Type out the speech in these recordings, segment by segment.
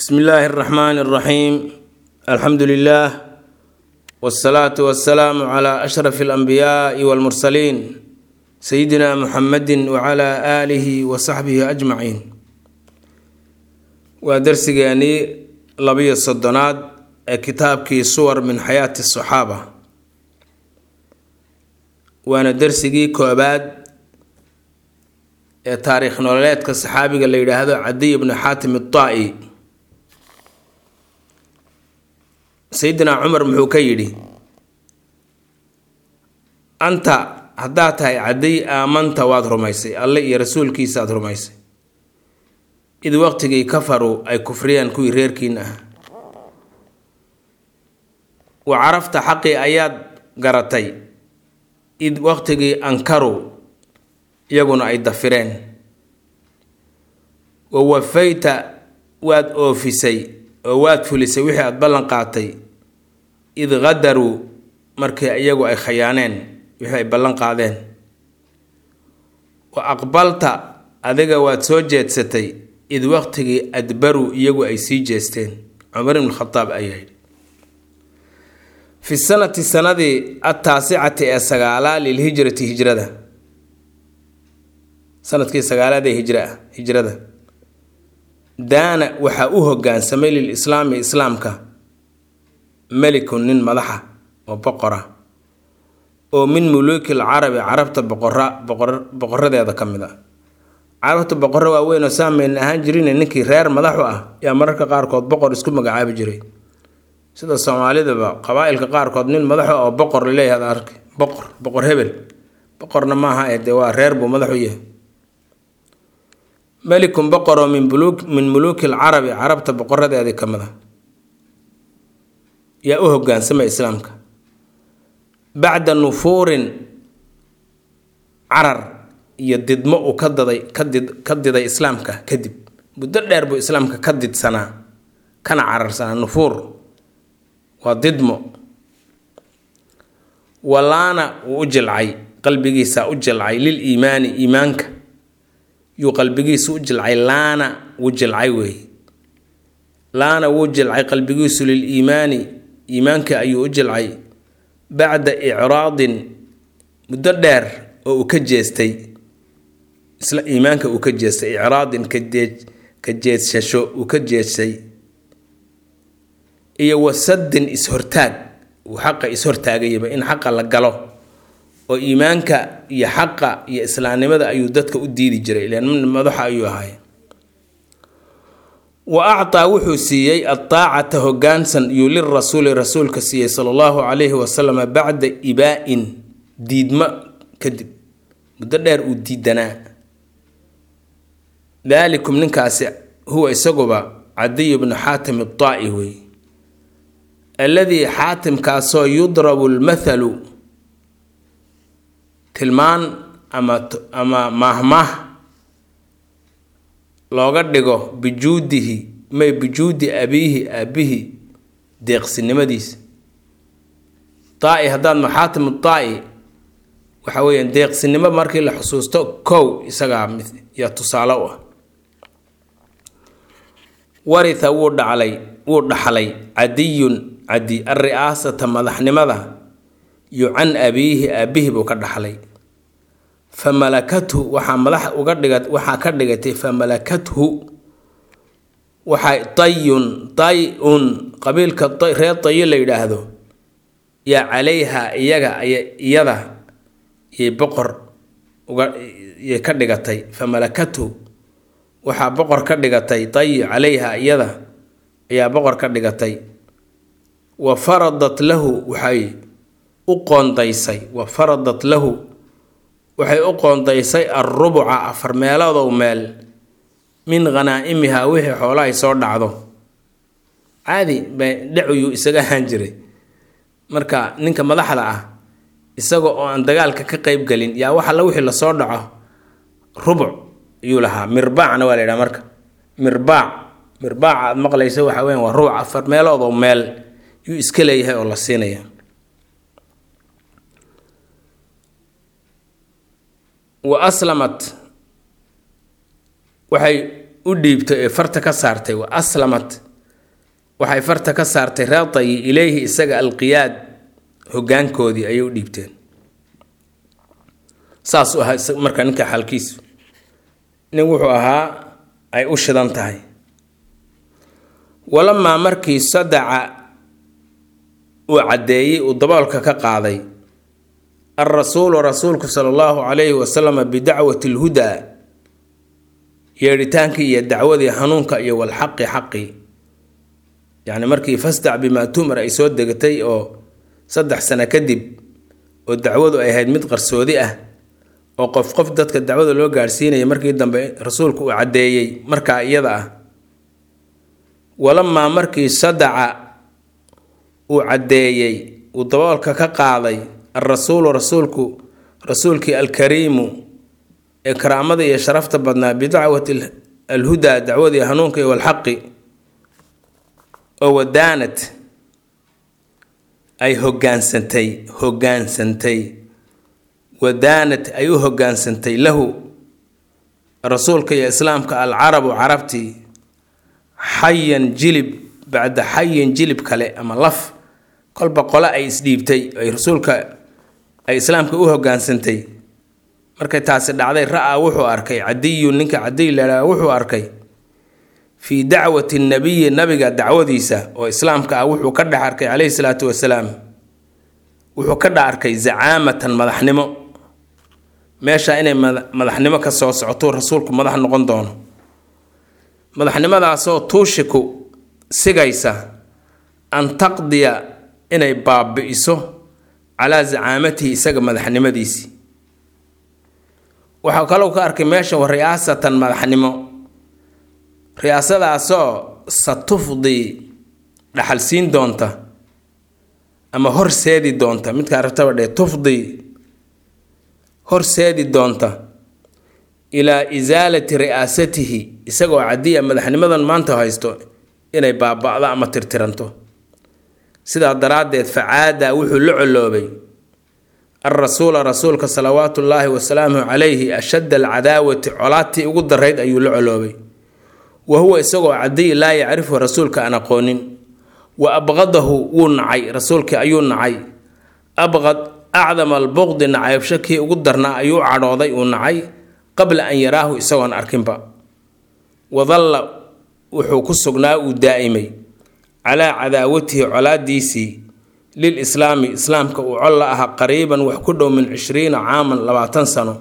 bsmi illaahi اraxmaan اraxiim alxamdu lilah wاsalaatu wasalaamu cla ashraf اlanbiyaai wاlmursaliin sayidina muxamedi wcla aalihi wasaxbihi ajmaciin waa darsigeenii labiyo soddonaad ee kitaabkii suwar min xayaati asaxaaba waana darsigii koobaad ee taariikh nololeedka saxaabiga la yidhaahdo cadiy bnu xaatim ataa-i sayidina cumar muxuu ka yidhi anta haddaad tahay cadiy aamanta waad rumaysay alle iyo rasuulkiisaaad rumaysay id waqtigii kafaruu ay kufriyeen kuwii reerkiina ah wa carafta xaqii ayaad garatay id waqtigii ankaruu iyaguna ay dafireen wa wafayta waad oofisay oo waad fulisay wixii aada ballan qaatay id qadaruu markii iyagu ay khayaaneen wixii ay ballan qaadeen wa aqbalta adiga waad soo jeedsatay id waqtigii adbaruu iyagu ay sii jeesteen cumar ibn khadaab ayaa yidhi fi sanati sanadii ataasicati ee sagaalaa lilhijrati hijrada sanadkii sagaalaad ee hijra hijrada daana waxaa u hogaansamay lilislaami islaamka melikun nin madaxa oo boqora oo min muluuki lcarabi carabta boqora boqoradeeda ka mid a carabta boqorro waaweyn oo saameyn ahaan jirin ninkii reer madaxu ah yaa mararka qaarkood boqor isku magacaabi jiray sida soomaalidaba qabaa-ilka qaarkood nin madaxu oo boqor laleeyahay arki boqor boqor hebel boqorna maaha ee dee waa reer buu madaxu yahay melikun boqoroo min min muluuki lcarabi carabta boqoradeedii ka mid a yaa u hogaansamay islaamka bacda nufuurin carar iyo didmo uu ka daday kadid ka diday islaamka kadib muddo dheer buu islaamka ka didsanaa kana cararsanaa nufuur waa didmo walaana wuu u jilcay qalbigiisa u jilcay lil iimaani iimaanka yuu qalbigiisu u jilcay laana wuu jilcay weey laana wuu jilcay qalbigiisu lil iimaani iimaanka ayuu u jilcay bacda icraadin muddo dheer oo uu ka jeestay isla iimaanka uu ka jeestay icraadin kajeej ka jeedsasho uu ka jeestay iyo wasadin is-hortaag uu xaqa is-hortaagayaba in xaqa la galo oo iimaanka iyo xaqa iyo islaamnimada ayuu dadka u diidi jiray ilan madaxa ayuu ahay wa actaa wuxuu siiyey adaacata hogaansan yuu lirasuuli rasuulka siiyey sala allahu calayhi wasalam bacda ibaa-in diidmo kadib muddo dheer uu diidanaa daalikum ninkaasi huwa isaguba cadiy bnu xaatim ataa-i wey alladii xaatimkaasoo yudrabu lmathalu tilmaan ama ama maahmaah looga dhigo bijuudihi may bijuudi abiihi aabihi deeqsinimadiisa taa-i haddaad maxaatim taa-i waxa weeyaan deeqsinimo markii la xusuusto kow isagaa yaa tusaale u ah waritha wuu dhaclay wuu dhaxlay cadiyun cadi alri'aasata madaxnimada yu can abiihi aabihi buu ka dhaxlay fa malakathu waxaa madax uga dhiga waxaa ka dhigatay fa malakathu waxay tayun tay-un qabiilka reer tayo la yidhaahdo yaa calayha iyaga iyada yay boqor uga yay ka dhigatay fa malakathu waxaa boqor ka dhigatay tayi calayha iyada ayaa boqor ka dhigatay wa faradat lahu waxay u qoondaysay wa faradat lahu waxay u qoondaysay alrubuca afar meeloodow meel min khanaa'imihaa wixii xoolahay soo dhacdo caadi bay dhacuyuu isaga ahaan jiray marka ninka madaxda ah isaga oo aan dagaalka ka qeyb gelin yaa wax alla wixii lasoo dhaco rubuc ayuu lahaa mirbaacna waa la yidhaha marka mirbaac mirbaaca aada maqlaysa waxa weyan waa rubuc afar meeloodoo meel yuu iska leeyahay oo la siinaya wa aslamat waxay u dhiibtay ee farta ka saartay wa aslamat waxay farta ka saartay reetayi ileyhi isaga alqiyaad hoggaankoodii ayay u dhiibteen saas u ahaa marka ninka xalkiisu nin wuxuu ahaa ay u shidan tahay walamaa markii sadaca uu caddeeyey uu daboolka ka qaaday alrasuulu rasuulku sala allahu calayhi wasalama bidacwati alhudaa yeedhitaankii iyo dacwadii hanuunka iyo walxaqi xaqi yacni markii fasdac bimaa tumar ay soo degatay oo saddex sano kadib oo dacwadu ay ahayd mid qarsoodi ah oo qof qof dadka dacwada loo gaadhsiinaya markii dambe rasuulku uu caddeeyey markaa iyada ah walamaa markii sadaca uu caddeeyey uu daboolka ka qaaday alrasuulu rasuulku rasuulkii alkariimu ee karaamada iyo sharafta badnaa bidacwati alhudaa dacwadii hanuunka iyo walxaqi oo wadaanad ay hogaansantay hogaansantay wadaanad ay u hogaansantay lahu rasuulka iyo islaamka alcarabu carabtii xayan jilib bacda xayin jilib kale ama laf kolba qole ay isdhiibtay ay rasuulka ay islaamka u hogaansantay markay taasi dhacday ra-a wuxuu arkay cadiyu ninka cadiy ladhaha wuxuu arkay fii dacwati nabiyi nabiga dacwadiisa oo islaamka ah wuxuu ka dhex arkay caleyhi salaatu wasalaam wuxuu ka dhex arkay zacaamatan madaxnimo meesha inay madaxnimo ka soo socoto rasuulku madax noqon doono madaxnimadaasoo tuushiku sigaysa an taqdiya inay baabi'iso calaa zacaamatihi isaga madaxnimadiisii waxaa kalou ka arkay meesha riyaasatan madaxnimo riyaasadaasoo satufdii dhaxalsiin doonta ama horseedi doonta midkaa rabtaba dhee tufdii horseedi doonta ilaa isaalati ri'aasatihi isagoo cadiya madaxnimadan maanta haysto inay baaba'do ama tirtiranto sidaa daraaddeed facaada wuxuu la coloobay alrasuula rasuulka salawaatu ullaahi wasalaamuhu calayhi ashadda alcadaawati colaatii ugu darayd ayuu la coloobay wa huwa isagoo cadiy laa yacrifu rasuulka aan aqoonin wa abqadahu wuu nacay rasuulkii ayuu nacay abqad acdama albuqdi nacaybsho kii ugu darnaa ayuu cadhooday uu nacay qabla an yaraahu isagoon arkinba wadalla wuxuu ku sugnaa uu daa'imay calaa cadaawatihi colaadiisii lil islaami islaamka uu col la ahaa qariiban wax ku dhow min cishriina caaman labaatan sano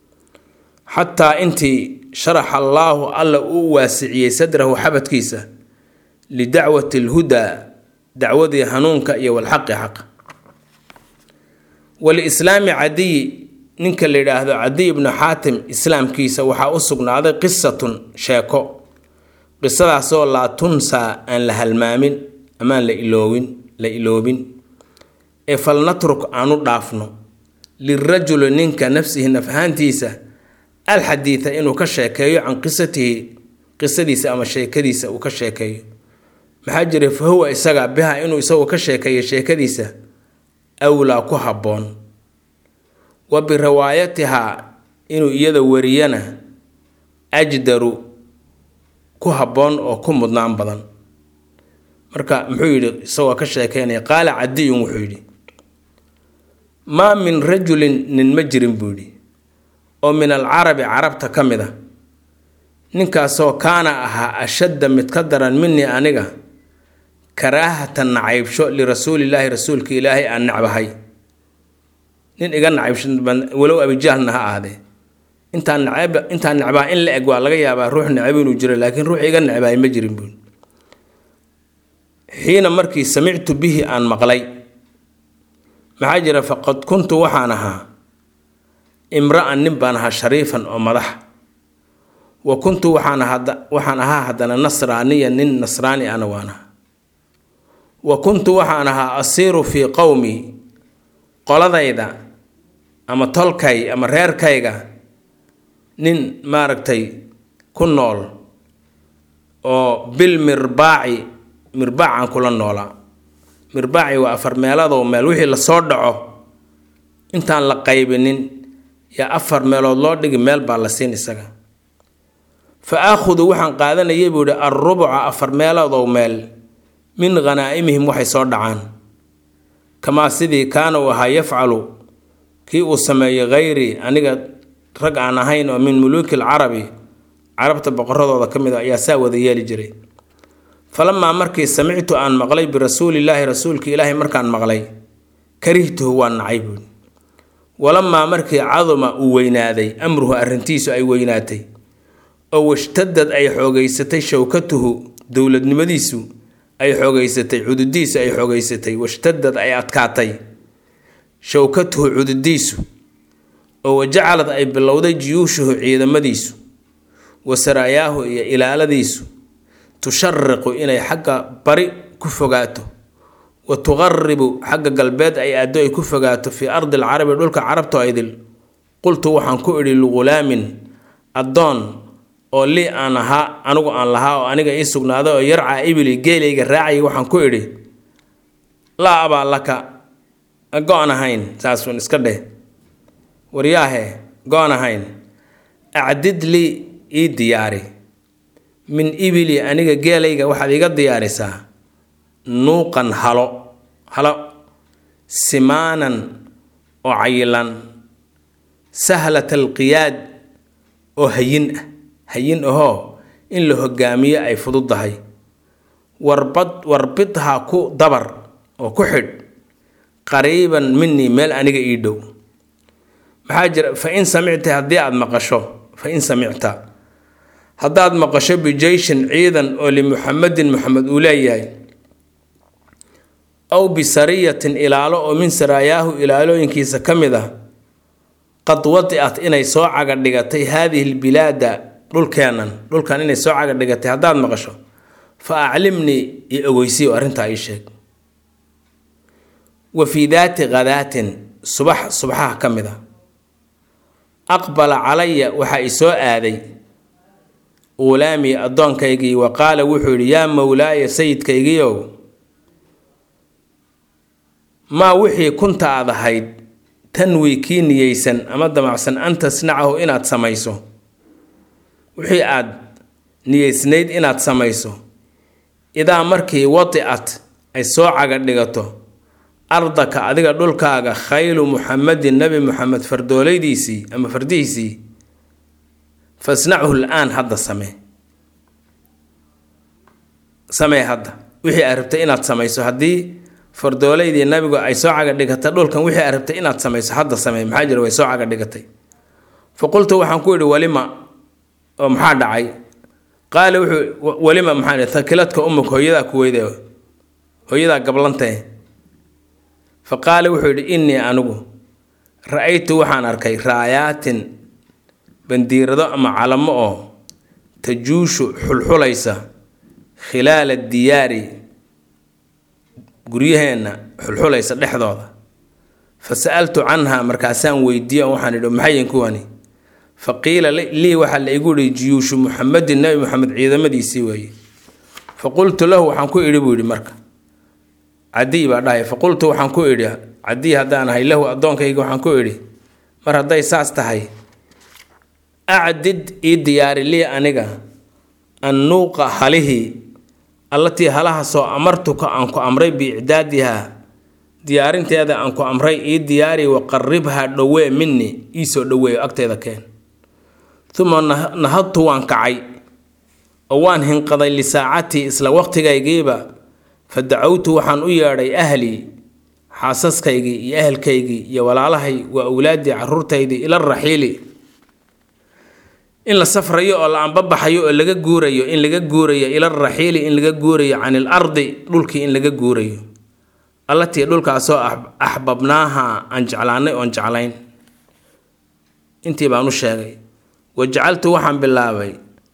xataa intii sharaxa allaahu alla uu waasiciyey sadrahu xabadkiisa lidacwati alhudaa dacwadii hanuunka iyo walxaqi xaq walislaami cadiyi ninka la yidhaahdo cadiy ibnu xaatim islaamkiisa waxaa u sugnaaday qisatun sheeko qisadaasoo laa tunsaa aan la halmaamin amaan la iloowin la iloobin ee falnatruk aanu dhaafno lirajuli ninka nafsihi naf ahaantiisa alxadiida inuu ka sheekeeyo can qisatihi qisadiisa ama sheekadiisa uu ka sheekeeyo maxaa jiray fa huwa isaga biha inuu isagu ka sheekeeyo sheekadiisa awlaa ku habboon wa biriwaayatihaa inuu iyada wariyana ajdaru ku habboon oo ku mudnaan badan marka muxuu yidhi isagoo ka sheekeynaya qaala cadiyun wuxuu yidhi maa min rajulin nin ma jirin buu yidhi oo min alcarabi carabta ka mid a ninkaasoo kaana ahaa ashadda mid ka daran minii aniga karaahatan nacaybsho lirasuulilaahi rasuulka ilaahay aan necbahay nin iga nacaybsho walow abijahlna ha ahdee intaan necb intaan necbaa in la eg waa laga yaabaa ruux necab inuu jiro laakiin ruux iga necbaay ma jirin buun xiina markii samictu bihi aan maqlay maxaa jira faqad kuntu waxaan ahaa imra-an nin baan ahaa shariifan oo madax wa kuntu waxaan waxaan ahaa haddana nasraaniya nin nasraani ana waan ahaa wa kuntu waxaan ahaa asiiru fii qowmi qoladayda ama tolkay ama reerkayga nin maaragtay ku nool oo bil mirbaaci mirbaacaan kula noolaa mirbaaci waa afar meeladoo meel wixii lasoo dhaco intaan la qaybinin yaa afar meelood loo dhigi meel baa la siin isaga fa aakhudu waxaan qaadanayay buu yihi alrubuca afar meeloodoo meel min khanaa'imihim waxay soo dhacaan kamaa sidii kaana uu ahaa yafcalu kii uu sameeyey khayrii aniga rag aan ahayn oo min muluuki alcarabi carabta boqoradooda ka mid a ayaa saa wada yeeli jiray falamaa markii samictu aan maqlay birasuulillaahi rasuulka ilaahay markaan maqlay karihtuhu waan nacay buui walamaa markii caduma uu weynaaday amruhu arrintiisu ay weynaatay oo washtadad ay xoogeysatay showkatuhu dowladnimadiisu ay xoogeysatay cududiisu ay xoogeysatay washtadad ay adkaatay showkatuhu cududiisu oo wajacalad ay bilowday jiyuushuhu ciidamadiisu wa saraayaahu iyo ilaaladiisu tushariqu inay xagga bari ku fogaato wa tuqaribu xagga galbeed ay aaddo ay ku fogaato fii ardi alcarabi dhulka carabto idil qultu waxaan ku idhi lighulaamin addoon oo lii aan ahaa anigu aan lahaa oo aniga ii sugnaaday oo yarcaa ibili geelayga raacayay waxaan ku idhi laa abaa laka go-an ahayn saasuun iska dheh waryaahe go-an ahayn acdid lii ii diyaari min ibili aniga geelayga waxaad iga diyaarisaa nuuqan halo halo simaanan oo cayilan sahlat alqiyaad oo hayin ah hayin ahoo in la hogaamiyo ay fududdahay warbad warbidhaa ku dabar oo ku xidh qariiban minii meel aniga ii dhow maxaa jira fa in samicta haddii aada maqasho fa in samicta haddaad maqasho bijeyshin ciidan oo limuxamedin muxamed uu leeyahay aw bisariyatin ilaalo oo min saraayaahu ilaalooyinkiisa ka mid ah qad wadicat inay soo caga dhigatay haadihi lbilaada dhulkeennan dhulkan inay soo caga dhigatay haddaad maqasho fa aclimnii iyo ogeysiyo arrintaa ii sheeg wa fii daati khadaatin subax subaxaha ka mid a aqbala calaya waxaa i soo aaday ulaamii addoonkaygii wa qaala wuxuu yidhi yaa mowlaaya sayidkaygiiow maa wixii kunta aad ahayd tanwii kii niyeysan ama damacsan an tasnacahu inaad samayso wixii aad niyeysnayd inaad samayso idaa markii wadicat ay soo caga dhigato ardaka adiga dhulkaaga khaylu muxamedin nebi muxamed fardoolaydiisii ama fardihiisii fasnachu l-aan hadda samee samee hadda wixii aad rabtay inaad samayso haddii fardoolaydii nabigu ay soo caga dhigata dhulkan wixii aad rabtay inaad samayso hadda samee maxaa jira way soo caga dhigatay fa qultu waxaan ku idhi walima oo maxaa dhacay qaala wuxuu walima maxaa thakiladka umuk hooyadaa kuweyde hooyadaa gablantee fa qaala wuxuu yidhi innii anigu ra-aytu waxaan arkay raayaatin bandiirado ama calamo oo tajuushu xulxulaysa khilaala diyaari guryaheenna xulxulaysa dhexdooda fa sa'altu canha markaasaan weydiiye waxaan idhi maxayin kuwani fa qiila lii waxaa la igu yihi jiyuushu muxamedin nebi moxamed ciidamadiisii weeye fa qultu lahu waxaan ku idhi buu yidhi marka cadiy baa dhahay fa qultu waxaan ku idhi cadiy haddaan ahay lahu addoonkayga waxaan ku idhi mar hadday saas tahay acdid ii diyaari lii aniga annuuqa halihii allatii halahaasoo amartuka aan ku amray biicdaadihaa diyaarinteeda aan ku amray ii diyaari waqaribhaa dhowee minni iisoo dhoweeyo agteeda keen uma nahadtu waan kacay oo waan hinqaday lisaacatii isla waqtigaygiiba fa dacawtu waxaan u yeedhay ahlii xaasaskaygii iyo ehelkaygii iyo walaalahay waa awlaaddii caruurtaydii ila raxiili in la safrayo oo la anbabaxayo oo laga guurayo in laga guurayo ila raxiili in laga guurayo can il ardi dhulkii in laga guurayo allatii dhulkaasoo axbabnaaha aan jeclaanay oon jeclayn intii baan u sheegay wa jacaltu waxaan bilaabay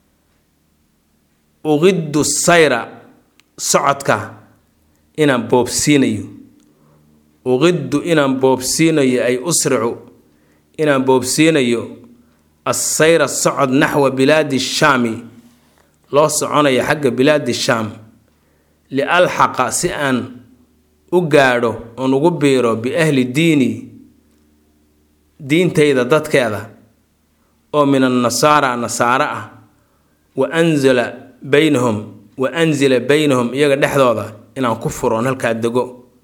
uqiddu sayra socodka inaan boobsiinayo uqiddu inaan boobsiinayo ay usricu inaan boobsiinayo assayra socod naxwa bilaadi shaami loo soconayo xagga bilaadi shaam lialxaqa si aan u gaadho oon ugu biiro biahli diini diintayda dadkeeda oo min annasaara nasaare ah wa anzala baynahum wa anzila baynahum iyaga dhexdooda inaan ku furoon halkaa dego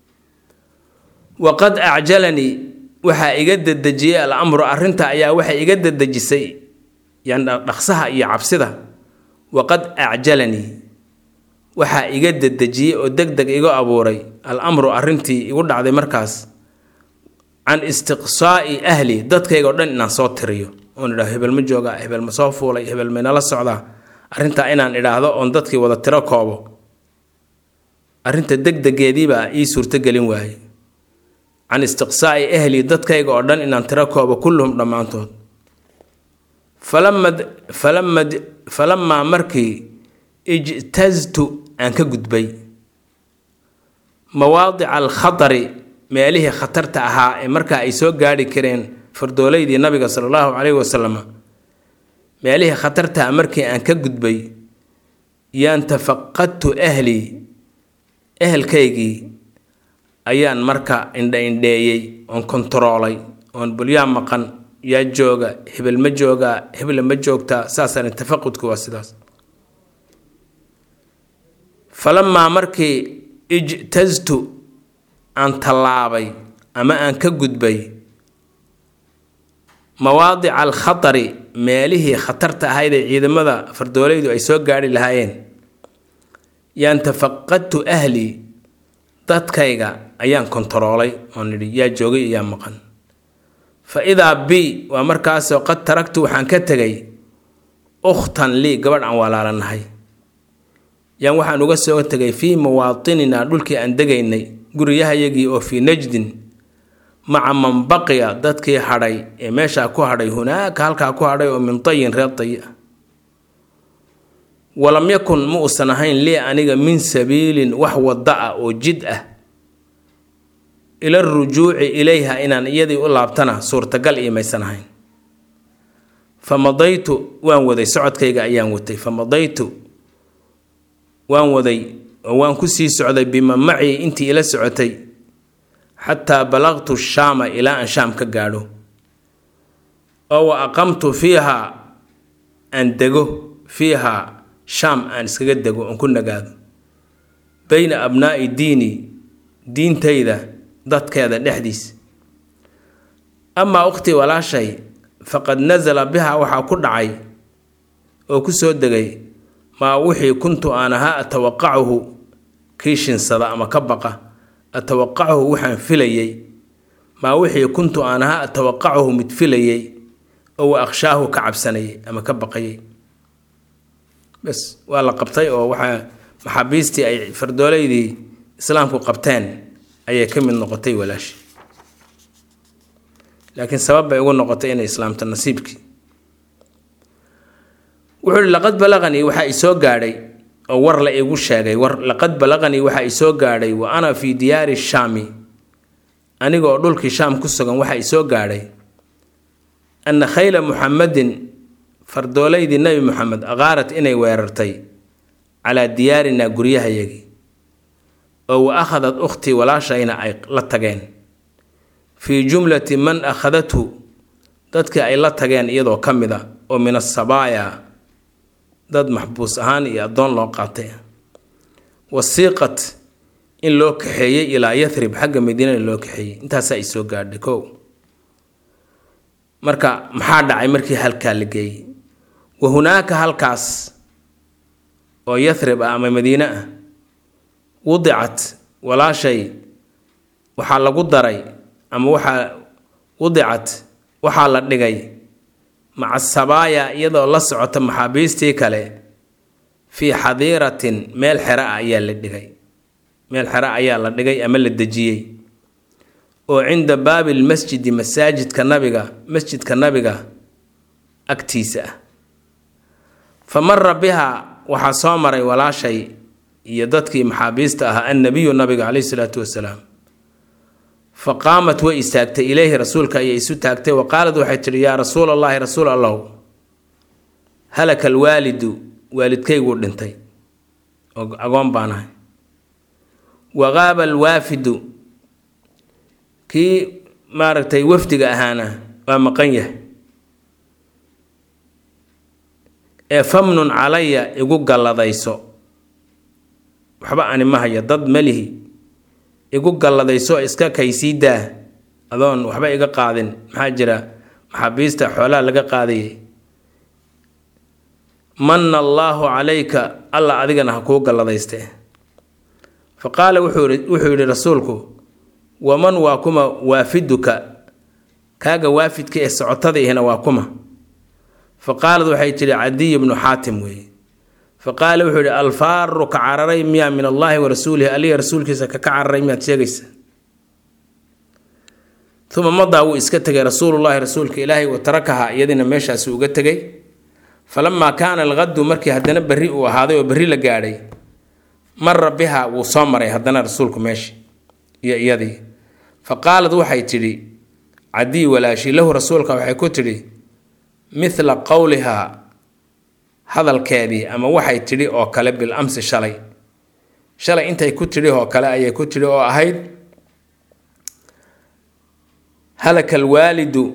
waqad acjalanii waxaa iga dedejiyey al amru arrinta ayaa waxay iga dedejisay yan dhaqsaha iyo cabsida waqad acjalanii waxaa iga dedejiyey oo deg deg igu abuuray al amru arrintii igu dhacday markaas can istiqsaa'i ahli dadkayga o dhan inaan soo tiriyo oon idhahdo hebel ma joogaa hebel ma soo fuulay hebel maynala socdaa arrintaa inaan idhaahdo oon dadkii wada tiro koobo arrinta degdegeediibaa ii suurtogelin waaye can istiqsaa'i ahli dadkayga oo dhan inaan tiro koobo kulluhum dhammaantood falamad falamad falamaa markii ijtaztu aan ka gudbay mawaadica alkhatari meelihii khatarta ahaa ee markaa ay soo gaadhi kareen fardooleydii nabiga sala allahu caleyhi wasalam meelihii khatartaha markii aan ka gudbay yaan tafaqadtu ahlii ehelkaygii ayaan marka indha-indheeyey oon kontaroolay oon bulyaa maqan yaa jooga hebel ma joogaa hebla ma joogtaa saasaan tafaqudku waa sidaas falamaa markii ijtaztu aan tallaabay ama aan ka gudbay mawaadica alkhatari meelihii khatarta ahayd ee ciidamada fardoolaydu ay soo gaadhi lahaayeen yaan tafaqadtu ahlii dadkayga ayaan kontaroolay oon nidhi yaa joogay iyo yaa maqan fa idaa bi waa markaasoo qad taragtu waxaan ka tegay ukhtan lii gabadh aan walaalanahay yaan waxaan uga soo tegay fii muwaatinina dhulkii aan degaynay guriyahayagii oo fii najdin maca man baqiya dadkii hadhay ee meeshaa ku hadhay hunaaka halkaa ku hadhay oo min tayin reer tayi ah walam yakun ma uusan ahayn lii aniga min sabiilin wax wadda ah oo jid ah ila rujuuci ilayha inaan iyadii u laabtana suurtagal iyo maysan ahayn fa madaytu waan waday socodkayga ayaan watay fa madaytu waan waday oo waan ku sii socday bima macii intii ila socotay xataa balaqtu shaama ilaa aan shaam ka gaadho oo wa aqamtu fiiha aan dego fiiha shaam aan iskaga dego oon ku nagaado bayna abnaa'i diini diintayda dadkeeda dhexdiis amaa ukhtii walaashay faqad nasala biha waxaa ku dhacay oo ku soo degay maa wixii kuntu aan ahaa atawaqacuhu kii shinsada ama ka baqa atawaqacuhu waxaan filayey maa wixii kuntu aan ahaa atawaqacuhu mid filayey oo wa akhshaahu ka cabsanayay ama ka baqayay bes waa la qabtay oo waxaa maxaabiistii ay fardooleydii islaamku qabteen ayay ka mid noqotay walaashi laakiin sabab bay ugu noqotay inay islaamto nasiibkii wuxuu ihi laqad balaqanii waxaa isoo gaadhay oo war la igu sheegay war laqad balaqanii waxaa isoo gaadhay wa ana fii diyaari shaami aniga oo dhulkii shaam ku sugan waxaa isoo gaadhay anna khayla muxamadin fardooleydii nebi moxamed aqaarat inay weerartay calaa diyaarinaa guryahayagii oo wa akhadat ukhtii walaashayna ay la tageen fii jumlati man akhadathu dadkii ay la tageen iyadoo ka mid a oo min asabaaya dad maxbuus ahaan iyo addoon loo qaatay wasiiqat in loo kaxeeyey ilaa yathrib xagga madiinana loo kaxeeyey intaasaa ay soo gaadhay kow marka maxaa dhacay markii halkaa la geeyey wa hunaaka halkaas oo yathrib ah ama madiine ah wudicat walaashay waxaa lagu daray ama waxaa wudicat waxaa la dhigay maca sabaaya iyadoo la socota maxaabiistii kale fii xadiiratin meel xero ah ayaa la dhigay meel xero ayaa la dhigay ama la dejiyey oo cinda baabi lmasjidi masaajidka nabiga masjidka nabiga agtiisa ah fa mara biha waxaa soo maray walaashay iyo dadkii maxaabiista ahaa annabiyu nabiga caleyhi salaatu wasalaam fa qaamat way istaagtay ileyhi rasuulka ayay isu taagtay wa qaalad waxay tidhi yaa rasuul allahi rasuul allahu halaka alwaalidu waalidkayguu dhintay oo agoon baanahay wa qaaba alwaafidu kii maaragtay wafdiga ahaana waa maqan yahay ee famnun calaya igu galladayso waxba ani ma hayo dad melihi igu galladayso iska kaysii daa adoon waxba iga qaadin maxaa jira maxaabiista xoolaha laga qaadayay manna allaahu calayka alla adigana ha kuu galladayste fa qaala wuxuu yidhi rasuulku waman waa kuma waafiduka kaaga waafidka ee socotada ihna waa kuma fa qaalad waxay tidhi cadiy bnu xaatim weeye fa qaala wuxuu yidhi alfaaru ka cararay miyaa min allaahi wa rasuulihi aliga rasuulkiisa kaka cararay miyaad sheegaysa uma madaa wuu iska tegay rasuulullaahi rasuulka ilaahay wa tarakaha iyadina meeshaasi uga tegay falamaa kaana alqadu markii haddana berri uu ahaaday oo berri la gaadhay mara biha wuu soo maray haddana rasuulku meeshii iyo iyadii fa qaalad waxay tidhi cadiy walaashi lahu rasuulka waxay ku tidhi mithla qowlihaa hadalkeedii ama waxay tidhi oo kale bil amsi shalay shalay intay ku tidhi oo kale ayay ku tidhi oo ahayd halaka alwaalidu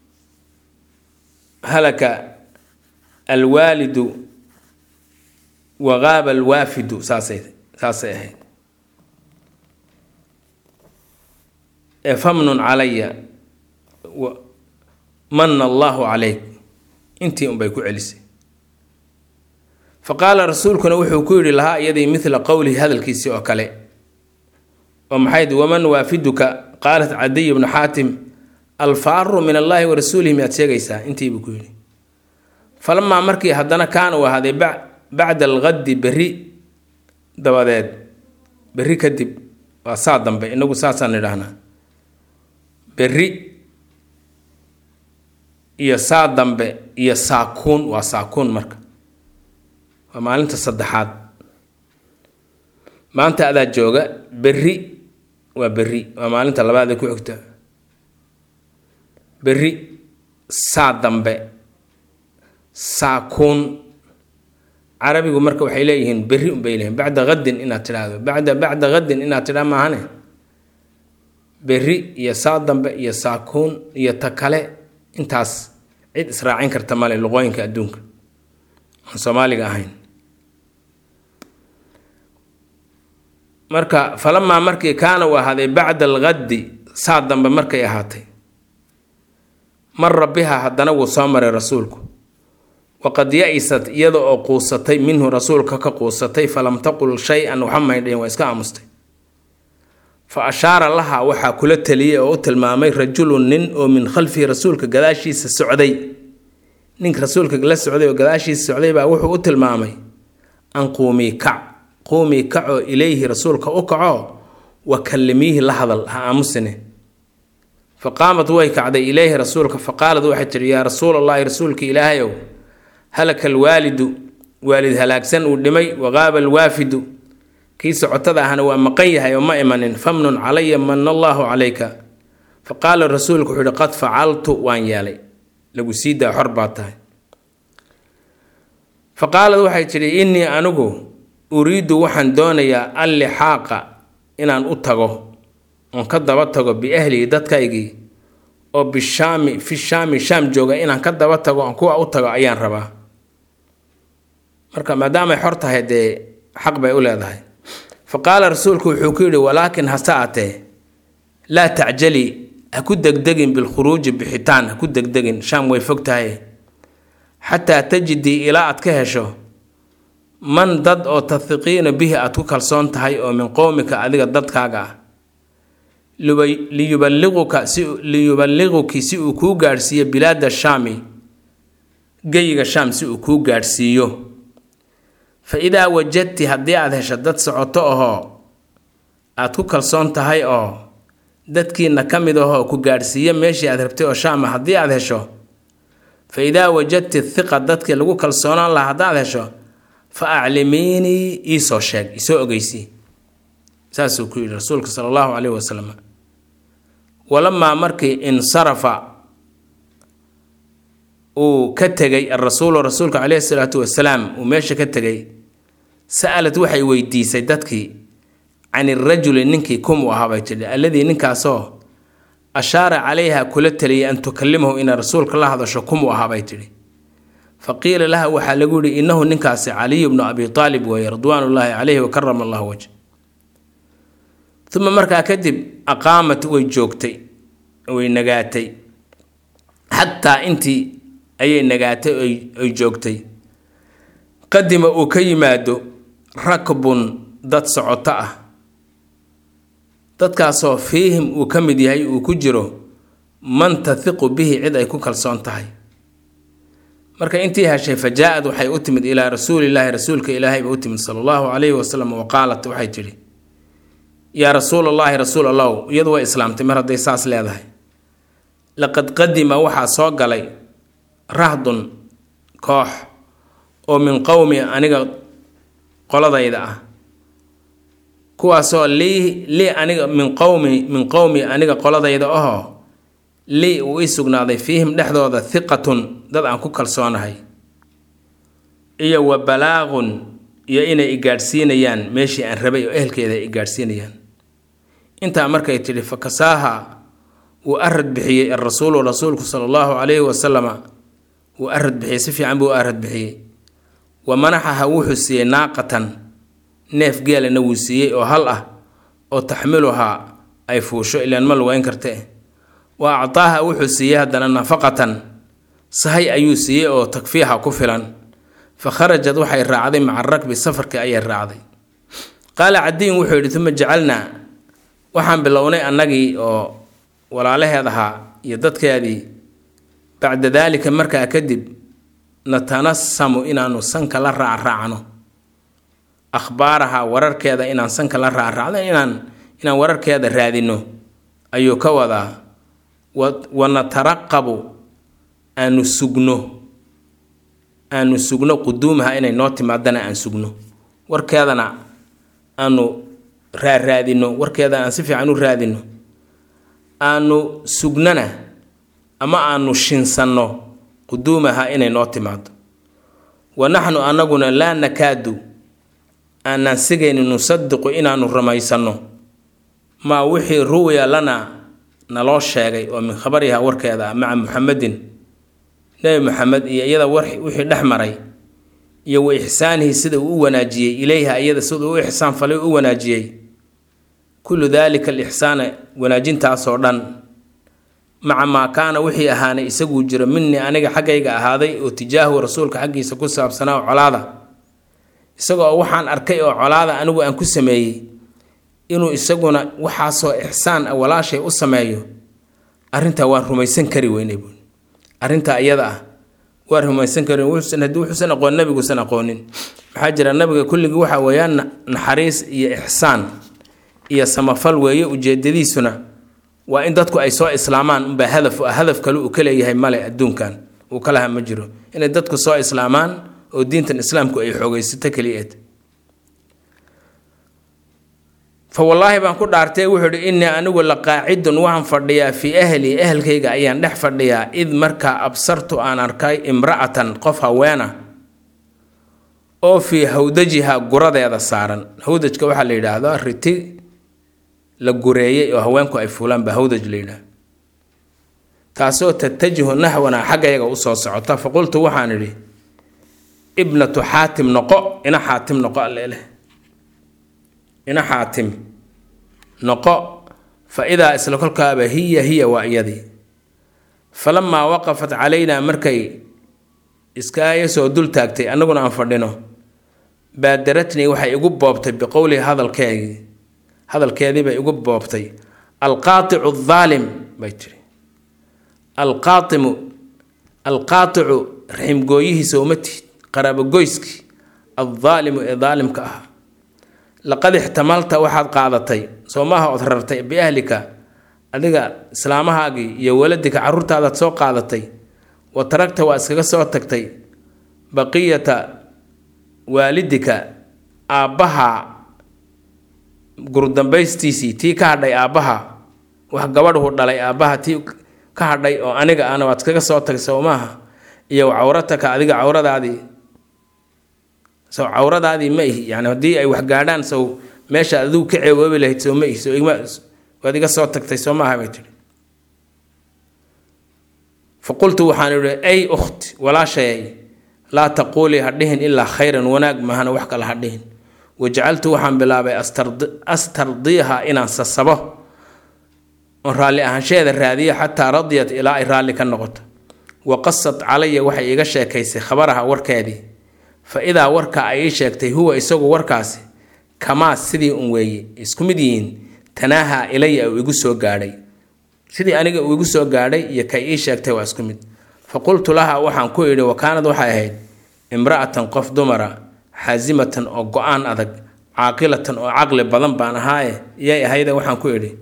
halaka alwaalidu waqaaba alwaafidu saasay saasay ahayd ee famnun calaya manna allaahu calayk intii unbay ku celisay fa qaala rasuulkuna wuxuu ku yidhi lahaa iyadii midla qowlihi hadalkiisii oo kale oo maxayd waman waafiduka qaalat cadiy bnu xaatim alfaaru min allaahi wa rasuulihi miyaad sheegaysaa intiibuu ku yidhi falamaa markii haddana kaana uu ahaaday bacda alqaddi berri dabadeed berri kadib waa saa dambe inagu saasaan idhaahnaa berri iyo saa dambe iyo saakuun waa saakuun marka waa maalinta saddexaad maanta adaa jooga berri waa berri waa maalinta labaad ee ku xigta berri saa dambe saakuun carabigu marka waxay leeyihiin berri unbay leeyihin bacda qadin inaad tidhaahdo bacda bacda qadin inaad tidhaa maahane berri iyo saa dambe iyo saakuun iyo ta kale intaas cid israacin karta male luqooyinka adduunka aan soomaaliga ahayn marka falamaa markii kaana uu ahaaday bacda alqaddi saa dambe markay ahaatay mara biha haddana wuu soo maray rasuulku waqad ya-isat iyada oo quusatay minhu rasuulka ka quusatay falam taqul shay-an waxa maydhayn waa iska aamustay fa ashaara laha waxaa kula taliyey oo u tilmaamay rajulun nin oo min khalfihi rasuulka gadaashiisa socday ninka rasuulka la socday oo gadaashiisa socday baa wuxuu u tilmaamay an quumii kac quumii kacoo ilayhi rasuulka u kaco wa kallimiihi la hadal ha aamusine fa qaamat way kacday ilayhi rasuulka fa qaalad waxay tidhi yaa rasuul allahi rasuulka ilaahayow halaka alwaalidu waalid halaagsan uu dhimay waqaaba alwaafidu kii socotada ahna waa maqan yahay oo ma imanin famnun calaya mana allaahu calayka fa qaala rasuulku wuxuu yihi qad facaltu waan yeelay lagu sii daa xor baa tahay fa qaalad waxay tidhi innii anigu uriidu waxaan doonayaa allixaaqa inaan u tago oon ka daba tago biahlii dadkaygii oo bishaami fi shaami shaam jooga inaan ka daba tago oon kuwa u tago ayaan rabaa marka maadaamay xor tahay dee xaq bay u leedahay fa qaala rasuulku wuxuu ku yidhi walaakin hase atee laa tacjali ha ku degdegin bilkhuruuji bixitaan ha ku degdegin shaam way fog tahay xataa tajidii ilaa aad ka hesho man dad oo tahiqiina bihi aad ku kalsoon tahay oo min qowmika adiga dadkaaga ah liyubaliquka si liyuballiquki si uu kuu gaadhsiiyo bilaada shaami geyiga shaam si uu kuu gaadhsiiyo fa idaa wajadti haddii aad hesho dad socoto ahoo aad ku kalsoon tahay oo dadkiina ka mid ahoo ku gaadhsiiyo meeshii aad rabtay oo shaama haddii aad hesho fa idaa wajadti hiqa dadkii lagu kalsoonaan laha haddaad hesho fa aclimiinii iisoo sheeg isoo ogeysii saasuu ku yidhi rasuulka sala allahu caleyhi wasalam walamaa markii insarafa uu ka tegay arasuulu rasuulka caleyhi salaatu wasalaam uu meesha ka tegay sa'alad waxay weydiisay dadkii can irajuli ninkii kum u ahaa bay tidhi alladii ninkaasoo ashaara calayha kula taliyay an tukallimahu inay rasuulka la hadasho kum u ahaa bay tidhi fa qiila laha waxaa lagu yihi innahu ninkaasi caliyu bnu abi aalib weeye ridwaan ullaahi caleyhi wa karama allahu wajh uma markaa kadib aqaamat way joogtay way nagaatay xataa intii ayay nagaatay ay joogtay qadima uu ka yimaado rakbun dad socoto ah dadkaasoo fiihim uu ka mid yahay uu ku jiro man tahiqu bihi cid ay ku kalsoon tahay marka intii heshay fa jaa-ad waxay u timid ilaa rasuulillaahi rasuulka ilaahay ba u timid sala allahu calayhi wasalam wa qaalat waxay tidhi yaa rasuul allaahi rasuul allahu iyadu way islaamtay mar hadday saas leedahay laqad qadima waxaa soo galay rahdun koox oo min qowmi aniga qoladayda ah kuwaasoo lii lii aniga min qowmi min qowmi aniga qoladayda ahoo lii uu ii sugnaaday fiihim dhexdooda hiqatun dad aan ku kalsoonahay iyo wa balaaqun iyo inay igaadhsiinayaan meeshii aan rabay oo ehelkeeda ay igaadhsiinayaan intaa markay tidhi fa kasaaha wuu arad bixiyey arasuulu rasuulku sala allahu calayhi wasalama wuu arad bixiyey si fiican buu u arad bixiyey wa manaxaha wuxuu siiyey naaqatan neef geelana wuu siiyey oo hal ah oo taxmiluhaa ay fuusho ilaan ma lugeyn karte wa actaaha wuxuu siiyey haddana nafaqatan sahay ayuu siiyey oo takfiixa ku filan fa kharajad waxay raacday maca rakbi safarkii ayay raacday qaala cadiyin wuxuu yidhi uma jacalnaa waxaan bilownay annagii oo walaalaheed ahaa iyo dadkeedii bacda daalika markaa kadib natanasamu inaanu sanka la raacraacno akhbaaraha wararkeeda inaan sanka la raacraacno inaan inaan wararkeeda raadino ayuu ka wadaa wa nataraqabu aanu sugno aanu sugno quduumaha inay noo timaadana aan sugno warkeedana aanu raaraadino warkeedana aan si fiican u raadino aanu sugnana ama aanu shinsanno quduumaha inay noo timaado wa naxnu annaguna laa nakaadu aanaan sigaynin nusadiqu inaanu rumaysanno maa wixii ruwiya lana naloo sheegay oo min khabariha warkeeda ah maca muxamedin nebi maxamed iyo iyada wixii dhex maray iyo wa ixsaanihi sida uu u wanaajiyey ilayha iyada siduu u ixsaan falay u wanaajiyey kullu daalika alixsaana wanaajintaasoo dhan maca maa kaana wixii ahaanay isaguu jiro minii aniga xaggayga ahaaday oo tijaahu rasuulka xaggiisa ku saabsanaa oo colaada isagoo waxaan arkay oo colaada anigu aan ku sameeyey inuu isaguna waxaasoo ixsaan ah walaashay u sameeyo arrintaa waan rumaysan kari weynay buui arrintaa iyada ah waan rumaysan kari wuxuusan haddii wuxuusan aqoon nabiguusan aqoonin maxaa jira nabiga kulligii waxa weeyaan naxariis iyo ixsaan iyo samafal weeye ujeedadiisuna waa in dadku ay soo islaamaan unbaa hadaf ah hadaf kale uu ka leeyahay male adduunkan uu ka laha ma jiro inay dadku soo islaamaan oo diintan islaamku ay xoogaysato keliyeed fa wallaahi baan ku dhaartay wuxuu ihi innii anigu la qaacidun waxaan fadhiyaa fii ahlii ehelkayga ayaan dhex fadhiyaa id markaa absartu aan arkay imra'atan qof haweena oo fii hawdajiha guradeeda saaran hawdajka waxaa la yidhaahdaa riti la gureeyey oo haweenku ay fuulaan baa hawdaj la yidhaah taasoo tatajihu naxwana xaggayaga usoo socota fa qultu waxaan idhi ibnatu xaatim noqo ina xaatim noqo alleleh ina xaatim noqo fa idaa isla kolkaaba hiya hiya waa iyadii falamaa waqafat calaynaa markay iskaaga soo dul taagtay annaguna aan fadhino baadaratnii waxay igu boobtay biqowlihi hadalkeegii hadalkeedii bay igu boobtay alqaaicu aalim bay tiri alqaaimu alqaaicu raximgooyihiisa uma tihid qaraabogoyskii aldaalimu ee daalimka ah laqad ixtamalta waxaad qaadatay soo maaha ood rartay biahlika adiga islaamahaagii iyo waladika caruurtaadaad soo qaadatay wa taragta waa iskaga soo tagtay baqiyata waalidika aabbaha gurdambaystiisii tii ka hadhay aabbaha wax gabadhu dhalay aabbaha tii ka hadhay oo aniga ana waad iskaga soo tagtay soo maaha iyo cawrataka adiga cawradaadii sow cawradaadii ma ihi yani haddii ay wax gaadhaan sow meesha adigu ka ceegoobi lahayd sow ma ihi so igma waad iga soo tagtay soo maaha bay tihi fa qultu waxaan idhi ay ukhti walaashayay laa taquulii ha dhihin ilaa khayran wanaag mahana wax kale ha dhihin wajacaltu waxaan bilaabay astardiiha inaan sasabo oon raalli ahaanshaheeda raadiyo xataa radiyat ilaa ay raalli ka noqoto wa qasad calaya waxay iiga sheekaysay khabaraha warkeedii fa idaa warka ay ii sheegtay huwa isagu warkaasi kamaa sidii un weeye isku mid yihiin tanaaha ilaya uu igu soo gaadhay sidii aniga uu igu soo gaadhay iyo kay ii sheegtay waa isku mid fa qultu laha waxaan ku idhi wakaanad waxay ahayd imra'atan qof dumara xaasimatan oo go-aan adag caaqilatan oo caqli badan baan ahaaye iyay ahayde waxaan ku idhi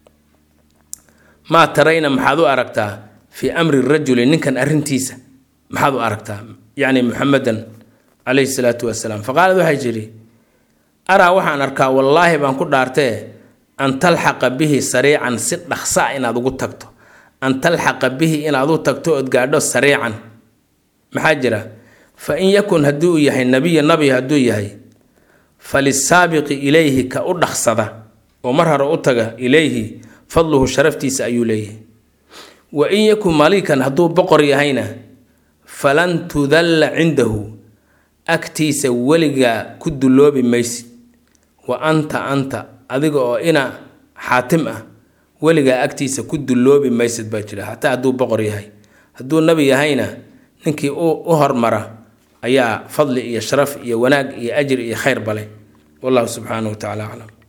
maa tarayna maxaad u aragtaa fii amri rajuli ninkan arrintiisa maxaad u aragtaa yacni muxamedan calayhi salaatu wasalaam faqaalad waxay tidhi araa waxaan arkaa wallaahi baan ku dhaartee an talxaqa bihi sariican si dhaqsa inaad ugu tagto an talxaqa bihi inaad u tagto ood gaadho sariican maxaa jira fa in yakun haddii uu yahay nabiya nabi hadduu yahay falisaabiqi ilayhi ka u dhaqsada oo mar hore u taga ilayhi fadluhu sharaftiisa ayuu leeyahay wa in yakun malikan hadduu boqor yahayna falan tudalla cindahu agtiisa weligaa ku dulloobi maysid wa anta anta adiga oo ina xaatim ah weligaa agtiisa ku dulloobi maysid baa jira hataa hadduu boqor yahay hadduu nabi yahayna ninkii u hormara ayaa fadli iyo sharaf iyo wanaag iyo ajri iyo khayr bale wallahu subxaanahu wa tacala aclam